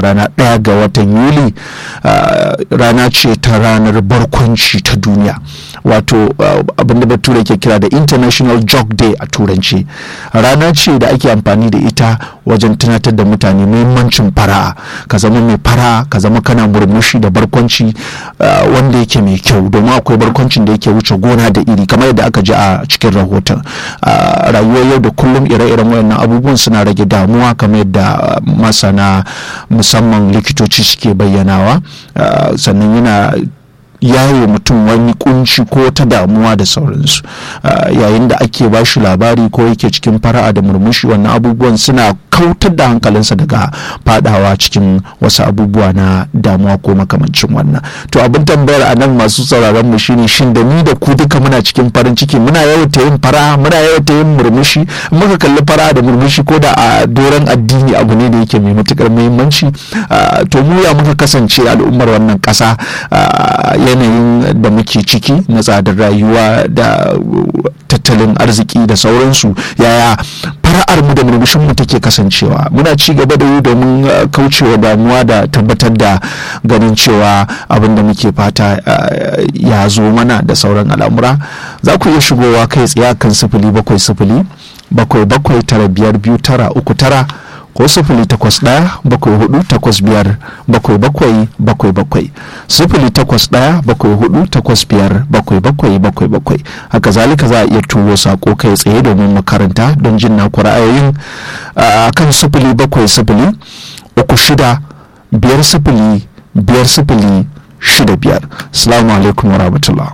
cewa rana ɗaya ga watan yuli rana ce ta ranar barkwanci ta duniya wato abinda bature ke kira da international joke day a turanci rana ce da ake amfani da ita wajen tunatar da mutane muhimmancin fara'a ka zama mai fara'a ka zama kana murmushi da barkwanci wanda yake mai kyau domin akwai barkwancin da yake wuce gona da iri kamar yadda aka ji a cikin rahoton rayuwar yau da kullum ire-iren wayannan abubuwan suna rage damuwa kamar yadda masana musamman likitoci suke bayyanawa sannan yana yawo mutum wani kunci ko ta damuwa da sauransu yayin da ake ba shi labari ko yake cikin fara'a da murmushi wannan abubuwan suna kautar da hankalinsa daga fadawa cikin wasu abubuwa na damuwa ko makamancin wannan to abin tambayar a nan masu sauraron mu shine shin da ni da ku duka muna cikin farin ciki muna yawaita yin fara'a muna yawaita yin murmushi muka kalli fara'a da murmushi ko da a doron addini abu ne da yake mai matukar muhimmanci to mu ya muka kasance al'ummar wannan kasa yanayin da muke ciki na tsadar rayuwa da tattalin arziki da sauransu yaya fara'ar mu da murmushin mu take kasancewa muna ci gaba da yi domin kaucewa damuwa da tabbatar da ganin cewa abin da muke fata ya zo mana da sauran al'amura za ku iya shigowa kai tsaye kan sifili bakwai sifili bakwai bakwai tara biyar biyu tara uku tara ko sifili takwas ɗaya bakwai hudu takwas biyar bakwai bakwai bakwai bakwai sifili takwas ɗaya bakwai hudu takwas biyar bakwai bakwai bakwai bakwai haka zalika za a iya turo sako kai tsaye domin makaranta don jin naku ra'ayoyin a kan sifili bakwai sifili uku shida biyar sifili biyar sifili shida biyar salamu alaikum wa rahmatullah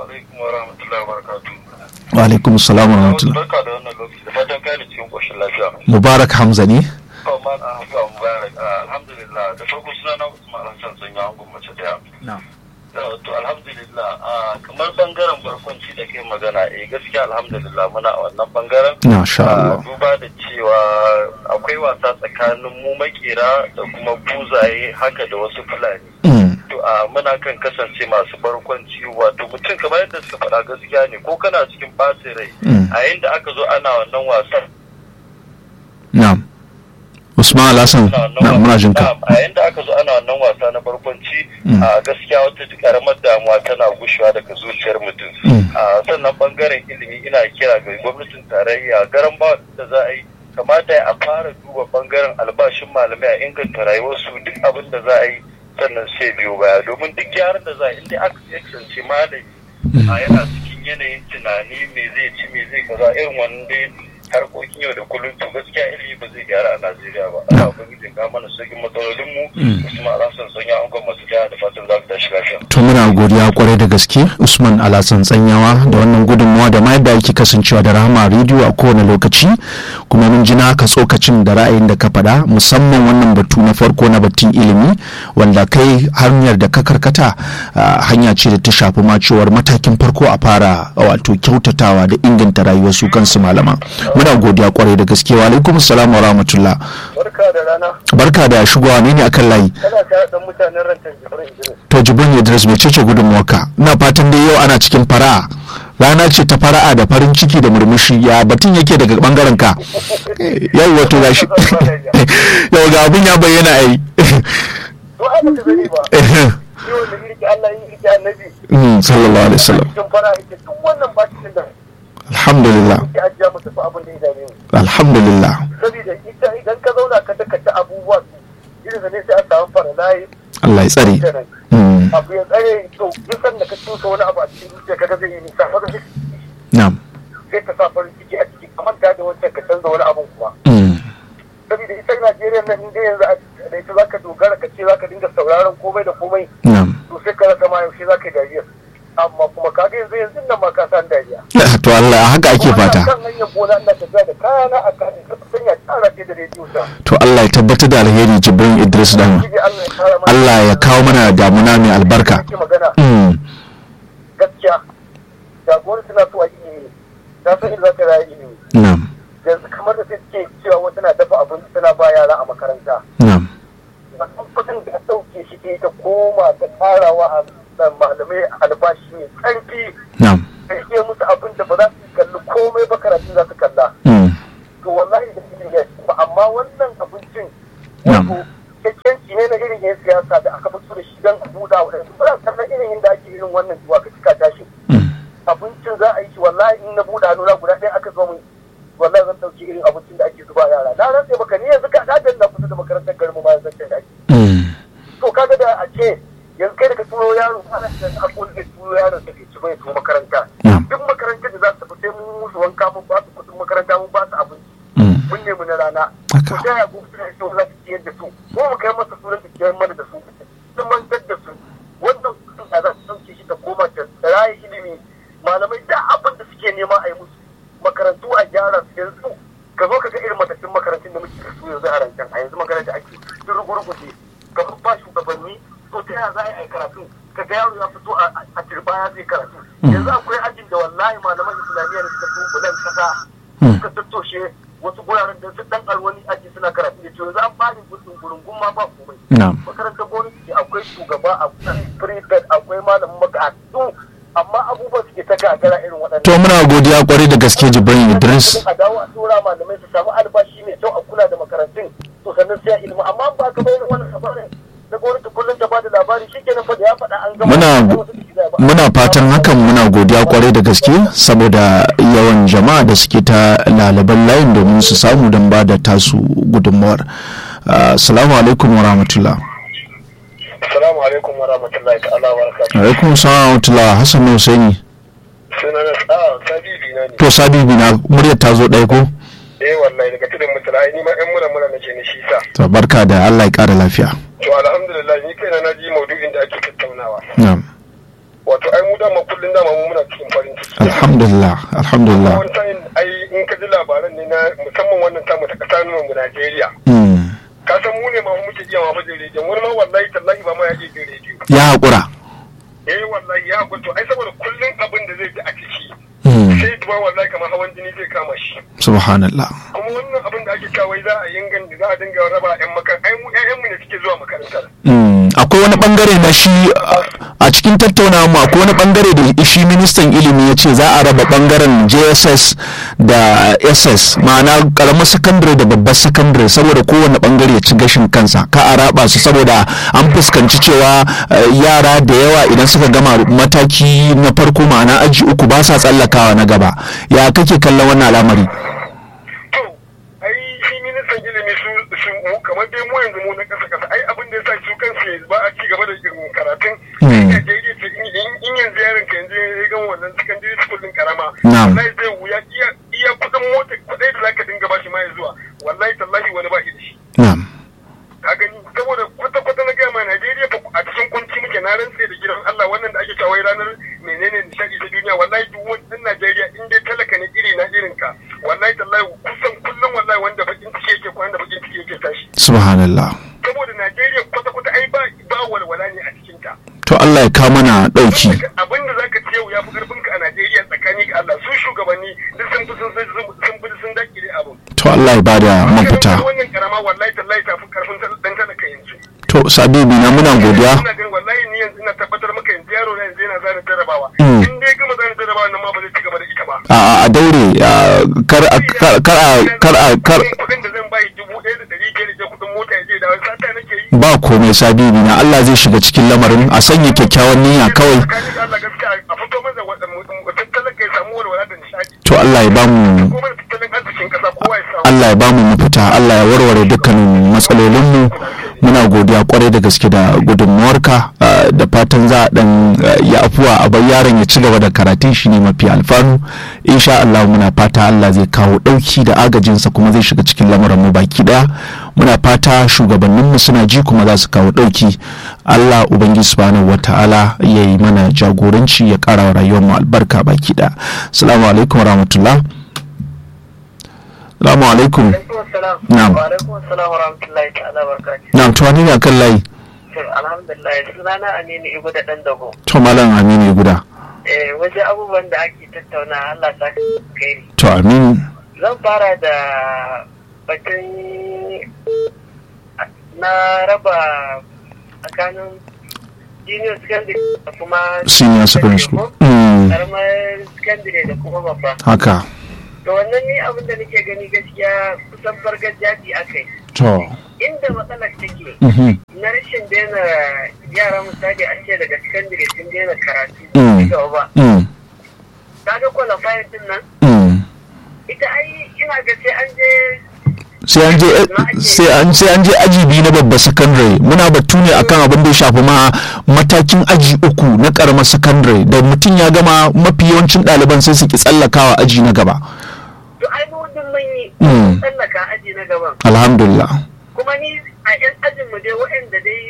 wa alaikum salam wa rahmatullah barka da wannan lokaci da fatan kai da cikin koshin lafiya mubarak hamza ne Kawman a hamza mubarak alhamdulillah da farko suna na usman hassan sun yi hangun mace daya to alhamdulillah kamar bangaren barkwanci da kai magana eh gaskiya alhamdulillah muna a wannan bangaren Masha Allah. duba da cewa akwai wasa tsakanin mu makera da kuma buzaye haka da wasu fulani Mm. to a muna kan kasance masu barkwanci wato mutum kamar yadda suka faɗa gaskiya ne ko kana cikin ɓacin rai Mm. a yadda aka zo ana wannan wasan na'am usman alhassan na muna jin ka Na'am, a yadda aka zo ana wannan wasa na barkwanci Mm. a gaskiya wata karamar damuwa tana gushewa daga zuciyar mutum Mm. a sannan bangaren ilimi ina kira ga gwamnatin tarayya garan ba da za a yi kamata a fara duba bangaren albashin malamai a inganta rayuwarsu duk abin da za a yi sannan sai biyo baya domin duk gyaran da za a yi inda aka kasance malami a yana cikin yanayin tunani me zai ci me zai kaza irin wannan dai harkokin yau da kullum to gaskiya ilimi ba zai gyara a Najeriya ba Allah ubangiji ka mana sauƙin matsalolin mu Usman Alhassan sanya an masu jaya da fatan za ku tashi lafiya to muna godiya kwarai da gaske usman alhassan tsanyawa da wannan gudunmawa da ma yadda ake kasancewa da rahama rediyo a kowane lokaci kuma mun ji naka tsokacin da ra'ayin da ka faɗa musamman wannan batu na farko na batun ilimi wanda kai hanyar da ka karkata ah, hanya ce da ta shafi ma cewar matakin farko a fara wato kyautatawa da inganta rayuwar su kansu malaman muna godiya kwarai da gaske wa alaikum salam wa rahmatullah barka da rana barka da shigowa ne ne akan layi kana tare da mutanen rantar jibrin Idris to jibrin idris mai cece gudunmuwarka ina fatan dai yau ana cikin fara'a rana ce ta fara'a da farin ciki da murmushi ya batun yake daga bangaren ka yau wato gashi yau ga abin ya bayyana ai to ai ba ka sani ba shi wanda yake Allah yin yake annabi Mm, sallallahu alaihi wasallam cikin fara yake duk wannan ba cikin da alhamdulillah yake ajiya mu tafi abin da ya dame mu alhamdulillah saboda ita idan ka zauna ka daka ta abubuwa irin da ne sai a samu fara layi Allah ya tsare Mm, abu ya tsare to duk sanda ka tusa wani abu a cikin zuciya kaga zai yi nisa farin ciki na'am sai ka sa farin ciki a ciki kamar ta da wancan ka canza wani abun kuma Mm, saboda ita Najeriya nan inda yanzu a da ita zaka dogara ka ce zaka dinga sauraron komai da komai na'am to sai ka rasa ma yaushe zaka yi dariya amma kuma kaga yanzu yanzu nan ma ka san dariya to Allah haka ake fata kan hanyar gona ina tafiya da kayana a kan ka sanya tsara ce da rediyo ta to Allah ya tabbatar da alheri jibrin idris dan Ubangiji Allah ya kara mana Allah ya kawo mana damuna mai albarka Ake magana Mm, gaskiya jagoran suna so a yi ilimi ta san inda za ka rayu ilimi na'am yanzu kamar da sai suke cewa wasu na dafa abinci suna ba yara a makaranta na'am wannan kudin da ta ɗauke shi ke ta koma ta ƙarawa a malamai albashi mai ƙarfi na'am da iya musu abin da ba za su kalli komai ba karatun za su kalla Mm, to wallahi da shi ne ba amma wannan abincin Na'am. wato kyakkyanci ne ne na irin yan siyasa da aka fito da shi don a buɗa wa ɗansu ba kallon irin inda ake irin wannan zuwa ka cika tashi abincin za a yi shi wallahi in na buɗa nuna guda ɗaya aka zo min wallahi zan ɗauki irin abincin da ake zuba yara na rantse baka ni yanzu ka ɗaɗin na kusa da makarantar garin mu bayan zancen da ake to kaga da a ce yanzu kai daga turo yaro ana da abubuwan da turo yaro da ke ci bai to makaranta duk makarantar da za su fita mun musu wanka mun ba su kuɗin makaranta mun ba su abinci mun nemi na rana ko da ya gobe da su za su ciyar da su ko mu kai masa sunan da ciyar mana da su sun mantar da su wannan kuɗin da za su sauke shi ta koma ta raye ilimi malamai da abin da suke nema a yi musu makarantu a gyara su yanzu ka zo ka ga irin matattun makarantun da muke da su yanzu a rancen a yanzu magana da ake sun rugurguje kamar ba shugabanni to ta yaya za a yi karatu ka ga yaro ya fito a turba ya zai karatu yanzu akwai ajin da wallahi malaman islamiyya da suka fi bulan kasa suka tattoshe wasu guraren da su dan alwani aji suna karatu da yanzu an bani gudun gurungun ma ba komai makarantar gwamnati ce akwai shugaba akwai prefect akwai malamin makarantu amma abubuwan suke ta gagara irin waɗannan to muna godiya kwarai da gaske jibrin idris a dawo a tura malamai su samu albashi mai kyau a kula da makarantun to sannan sai ilimi amma ba ka bayar wannan labarin na gwamnati kullum ta bada labari shikenan fa da ya faɗa an gama muna muna fatan hakan muna godiya kwarai da gaske saboda yawan jama'a da suke ta lalaban layin domin su samu don ba da tasu gudunmawar assalamu alaikum wa rahmatullah assalamu alaikum wa rahmatullahi ta'ala wa barakatuh alaikum salam wa rahmatullah hassan na husaini suna na ah sabibi na ne to sabibi na muryar ta zo ɗaya ko eh wallahi daga tudun mutula ni ma ɗan mura mura nake ni shi sa to barka da Allah ya ƙara lafiya to alhamdulillah ni kaina na ji maudu'in da ake tattaunawa na'am wato ai mu dama kullun dama mu muna cikin farin ciki alhamdulillah alhamdulillah wani sa'in ai in ka ji labaran ne na musamman wannan tamu ta ƙasa mu Najeriya Mm. ka san mu ne ma muke iya ma fajin rediyon wani ma wallahi tallahi ba ma ya iya jin rediyo ya haƙura eh wallahi ya gwato ai saboda kullun abin da zai ji a ciki Mm. sai duba wallahi kamar hawan jini zai kama shi subhanallah kuma wannan abin da ake kawai za a yin za a dinga raba yan makaranta ai mu ƴaƴan mu ne suke zuwa makarantar Mm, akwai wani bangare na shi a- a cikin tattaunawa mu akwai wani bangare da shi ministan ilimi ya ce za a raba bangaren jss da ss ma'ana karamar sakandare da babbar sakandare saboda kowane bangare ya ci gashin kansa ka a raba su saboda an fuskanci cewa eh, yara da yawa idan suka gama mataki na farko ma'ana aji uku ba sa tsallakawa na gaba ya kake kallon wannan al'amari to ai shi ministan ilimi su su mu kamar dai mu yanzu mu na kasa kasa ai abin da yasa su kansu ba a ci gaba da irin karatun Hmm. ai Najeriya ce in in- in yanzu yaron ka yanzu ya gama wannan secondary school din karama Na'am. wallahi zai wuya iya iya kudin mota kudai da zaka dinga bashi ma ya zuwa wallahi tallahi wani ba shi da shi na'am ka gani saboda kwata kwata na gaya ma Najeriya fa a cikin kunci muke na rantse da gidan Allah wannan da ake cewa wai ranar menene nishadi ta duniya wallahi duk wani ɗan Najeriya in dai talaka ne iri na irin ka wallahi tallahi kusan kullum wallahi wanda bakin ciki yake kwana da bakin ciki yake tashi subhanallah saboda Najeriya kwata kwata ai ba ba walwala ne a cikin ta to Allah ya kawo mana dauki abin da zaka ci yau ya fi karfin ka a Najeriya tsakani ga Allah su shugabanni duk sun fi sun sun fi sun dakile abin to Allah ya bada mafita wannan karama wallahi tallahi ta fi karfin dan talaka yanzu to sabibi na muna godiya ina ganin wallahi ni yanzu ina tabbatar maka yanzu yaro na yanzu yana zana jarabawa Mm. in dai gama zana jarabawa nan ma ba zai ci gaba da ita ba a a daure a, kar a kar kar a kar a kar kudin da zan bayi dubu ɗaya da ɗari biyar da kudin mota ya je da wani sata nake yi ba komai sabibi na Allah zai shiga cikin lamarin a sanya kyakkyawan niyya kawai tsakanin da Allah gaskiya a fito maza waɗanda talaka ya samu walwala da nishaɗi to Allah ya bamu kuma da tattalin arzikin ƙasa kowa ya samu Allah ya bamu mafita Allah ya warware dukkanin matsalolinmu muna godiya kwarai da gaske da gudunmuwarka ah, da fatan za a dan ah, ya afuwa a bar yaron ya ci gaba da karatun shi ne mafi alfanu insha Allah muna fata Allah zai kawo dauki da agajinsa kuma zai shiga cikin lamarin mu baki daya muna fata shugabanninmu suna ji kuma za su kawo dauki Allah ubangiji subhanahu wataala ya yi mana jagoranci ya kara wa rayuwar mu albarka baki daya assalamu alaikum warahmatullah assalamu alaikum Na'am. Wa alaikum assalam wa rahmatullahi ta'ala barakatuh. na tuwani ne kan layi To alhamdulillah sunana Aminu Ibu da dan dago. to malam aminu guda Eh wajen abubuwan da ake tattauna Allah sa kai. to amin Zan fara da batun na raba tsakanin junior secondary da kuma senior secondary school Mm, karamar secondary da kuma babba. haka To wannan ni abin da nake gani gaskiya kusan fargar jaji aka yi. to inda matsalar take Mhm. na rashin daina yara misali an ce daga secondary sun daina karatu Mm. ci gaba ba Mm. kaga qualifier din nan Mm. ita ai ina ga sai an je sai an je sai an sai an je aji biyu na babba secondary muna batu ne akan abin da ya shafi ma matakin aji uku na karamar secondary da mutum ya gama mafi yawancin ɗaliban sai su ki tsallakawa aji na gaba to ai mu din mun yi Mm. tsallaka aji na gaban alhamdulillah kuma ni a yan ajin mu dai waɗanda dai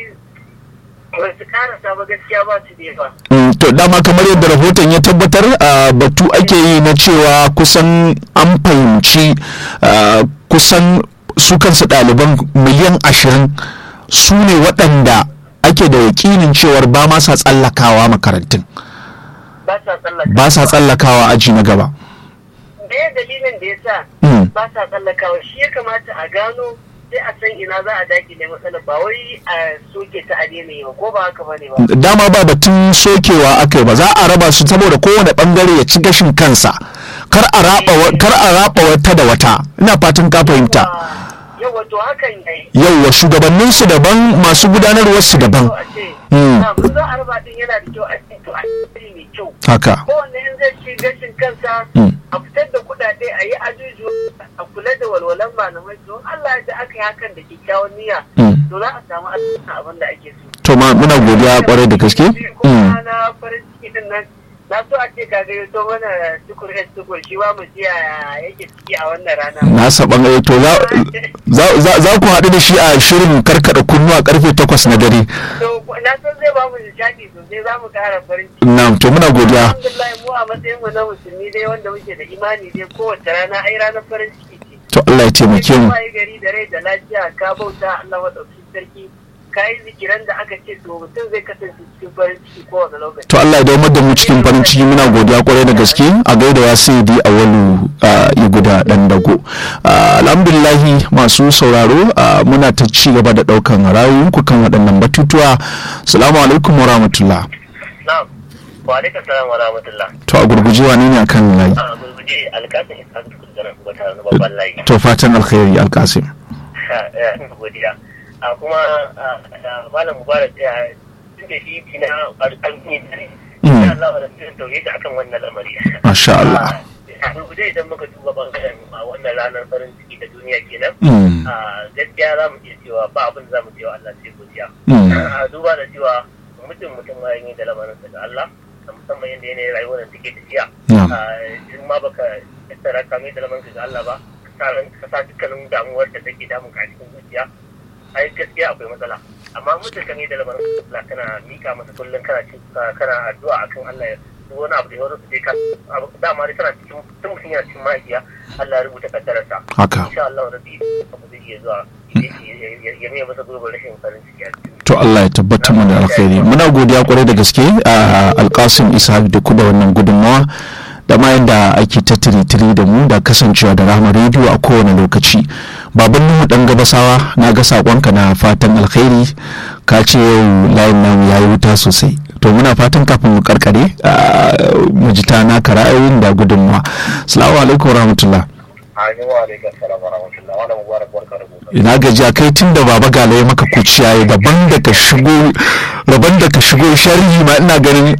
ba su karasa ba gaskiya ba su da yawa Mm, to dama kamar yadda rahoton ya tabbatar a batu ake yi na cewa kusan an fahimci ah, kusan su kansu ɗaliban miliyan ashirin su ne waɗanda ake da yakinin cewar ba ma sa tsallakawa makarantun ba sa tsallaka ba sa tsallakawa aji na gaba me dalilin da ya sa Mm. ba sa tsallakawa shi ya kamata a gano sai a san ina za a dakile matsalar ba wai a soke ta a daina yi ba ko ba haka bane ba dama ba batun sokewa aka yi ba za a raba su saboda kowane bangare ya ci gashin kansa kar a raba wa- kar a raba wata da wata ina fatan ka fahimta yau wato hakan yayi yauwa shugabannin su daban masu gudanarwar su daban a ce Mm. na mun za a raba din yana da kyau a ce to a yi mai kyau haka kowanne in zai ci gashin kansa Mm. a fitar da kuɗaɗe a yi ajuju a kula da walwalan malamai don Allah da aka yi hakan da kyakkyawan niyya Mm. to za a samu abin da ake so to ma muna godiya kwarai da gaske Mm. kuma na farin ciki din nan na so a ce ka gaya to mana tukur es tukur shi ba mu ji yaya yake ciki a wannan rana na saban eh, to za- za- za za ku haɗu da shi a shirin karkada kunnuwa karfe takwas na dare to na san zai ba mu nishaɗi sosai za mu ƙara farin ciki na to muna godiya alhamdulillah mu a matsayin mu na musulmi dai wanda muke da imani dai kowace rana ai ranar farin ciki ce to Allah ya taimake mu Kai gari da rai da lafiya ka bauta Allah madaukakin sarki ka yi zikiran da aka ce to mutum zai kasance cikin farin ciki kowane lokaci to Allah ya dawo da mu cikin farin ciki muna godiya kwarai da gaske a gaida ya sai di a walu ya guda dan dago Ah, alhamdulillahi masu sauraro ah, muna ta ci gaba da daukan rayuwanku kan waɗannan batutuwa assalamu alaikum wa rahmatullah na'am wa alaikum salam wa rahmatullah to a gurguje wane ne akan layi a gurguje alkasin isa da kudurar wata babban layi to fatan alkhairi alkasim godiya a kuma malam mubarak ya tun da shi fi na alƙalmi ne Mm. ya Allah da sun tauye ta akan wannan lamari masha Allah a gurguje idan muka duba bangaren a wannan ranar farin ciki da duniya kenan Mm. a gaskiya za mu iya cewa ba abin da za mu cewa Allah sai godiya Mm. a duba da cewa mutum mutum ma yin da lamarin daga Allah a musamman yadda yanayin rayuwar da take tafiya Na'am. a in ma baka tattara ka mai da lamarin daga Allah ba ka sa ran- ka sa dukkanin damuwar da take damun ka a cikin zuciya ai gaskiya akwai matsala amma mutum ka mai da lamarin Allah kana mika masa kullum kana ci kana addu'a akan Allah ya duk wani abu da ya wani su ka abu- dama dai tana cikin tun mutum yana cikin mahaifiya Allah ya rubuta kaddararsa haka insha Allah rabbi abu zai iya zuwa ya- ya- ya- ya mai masa gurbin rashin farin ciki a cikin to Allah ya tabbatar mu da alkhairi muna godiya kwarai da gaske a alkasim isa da ku da wannan gudunmawa da ma yadda ake ta tiri da mu da kasancewa da rahama rediyo a kowane lokaci baban nuhu dan gabasawa na ga sakonka na fatan alkhairi ka ce yau layin namu yayi wuta sosai to muna fatan kafin mu karkare a, mu ji ta naka ra'ayoyin da gudunmawa assalamu alaikum warahmatullah Amin wa alaikum salam wa rahmatullah wa mubarak barka da gobe. ina gajiya kai tun da baba gala ya maka kuciya ya daban da ka shigo daban da ka shigo sharhi ma ina ganin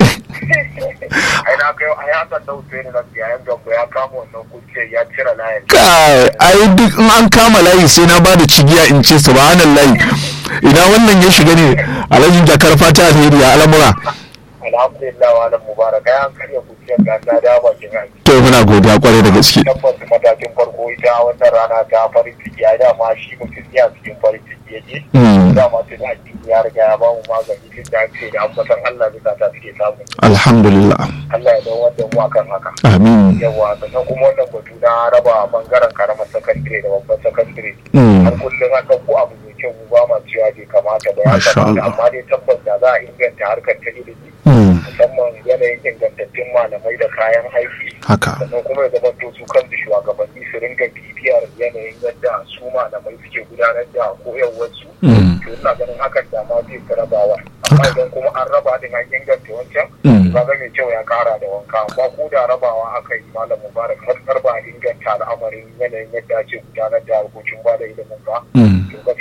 Ai na kai ai hakan da wuce ne nan yayin gambo ya kama wannan kuce ya cire layin. kai ai duk in an kama layi sai na bada cigiya in ce subhanallahi ina wannan ya shiga ne alhaji jakar fata alheri ya al'amura Alhamdulillah wa alam mubarak ai an karya kuciyar ga ta da bakin aiki. to muna godiya kwarai da gaske Tabbas matakin farko ita wannan rana ta farin ciki ai dama shi mutum ya cikin farin ciki yake. Mm. Dama tun addini ya riga ya ba mu magani tun da ake da ambatan Allah bisa ta suke samu. alhamdulillah Allah ya dawo da mu akan haka. amin yawa sannan kuma wannan batu na raba bangaren karamar sakandire da babban sakandire Mm. har kullum an ɗauko abu mai kyau mu ba ma cewa bai kamata ba ya Masha kamata Allah. amma dai tabbas da za a inganta harkar ta ilimi Mm. musamman yanayin ingantattun malamai da kayan aiki haka sannan kuma ya zama to su kansu shugabanni su ringa bibiyar yanayin yadda su malamai suke gudanar da koyarwarsu Mm. to ina ganin hakan da ma zai fi rabawa amma idan kuma an raba din an inganta wancan Mm. kaga mai kyau ya kara da wanka amma ko da rabawa aka yi malam mubarak har har ba a inganta al'amarin yanayin yadda ake gudanar da harkokin ba da ilimin ba Mm. to gaskiya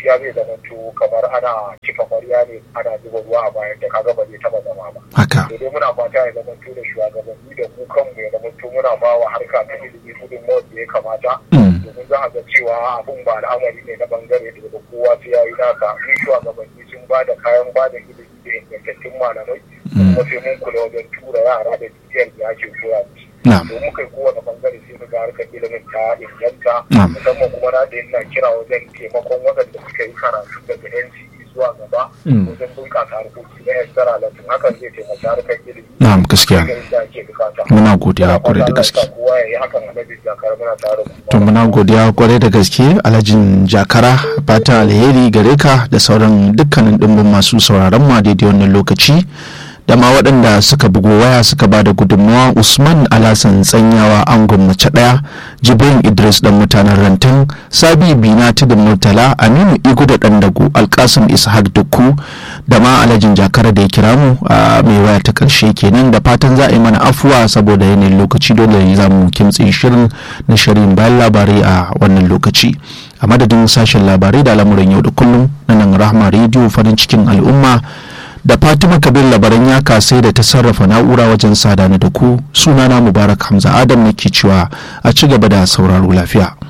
gaskiya zai zama to kamar ana cika kwarya ne ana zuba ruwa a bayan da kaga ba zai taba zama ba haka to dai muna fata ya zama to da shugabanni da mu kanmu ya zama to muna ba wa harka ta ilimi gudunmawar da ya kamata Mm. domin za a ga cewa abun ba al'amari ne na bangare da da kowa sai ya yi naka in shugabanni sun ba da kayan ba da ilimi da ingantattun malamai kuma sai mun kula wajen tura yara da bibiyar da ake koya musu na'am domin kai kowane bangare sai mu ga harkar ilimin ta inganta Na'am. musamman kuma na da yana kira wajen taimakon waɗanda suka yi karatu daga NCE zuwa gaba Mm. wajen bunƙasa harkoki na extra lesson hakan zai taimaki harkar ilimi na'am gaskiya garin da ake bukata muna godiya kwarai da gaske kowa ya yi hakan a nabin jakar muna tare da to muna godiya kwarai da gaske alhajin jakara fatan alheri gare ka da sauran dukkanin dimbin masu sauraron mu a daidai wannan lokaci da ma waɗanda suka bugo waya suka ba da gudunmawa usman alasan tsanyawa angon mace ɗaya jibrin idris dan mutanen rantan sabi bina tudun murtala aminu igu da ɗan dago alkasim ishaq dukku da ma alhajin jakara da ya kira mu a mai waya ta ƙarshe kenan da fatan za a yi mana afuwa saboda yanayin lokaci dole ne za mu kimtse shirin na shirin bayan labarai a wannan lokaci a madadin sashen labarai da al'amuran yau da kullum na nan rahma rediyo farin cikin al'umma da fatima kabir labaran ya kasai da ta sarrafa na'ura wajen sada ni da ku sunana mubarak hamza adam nake cewa a ci gaba da sauraro lafiya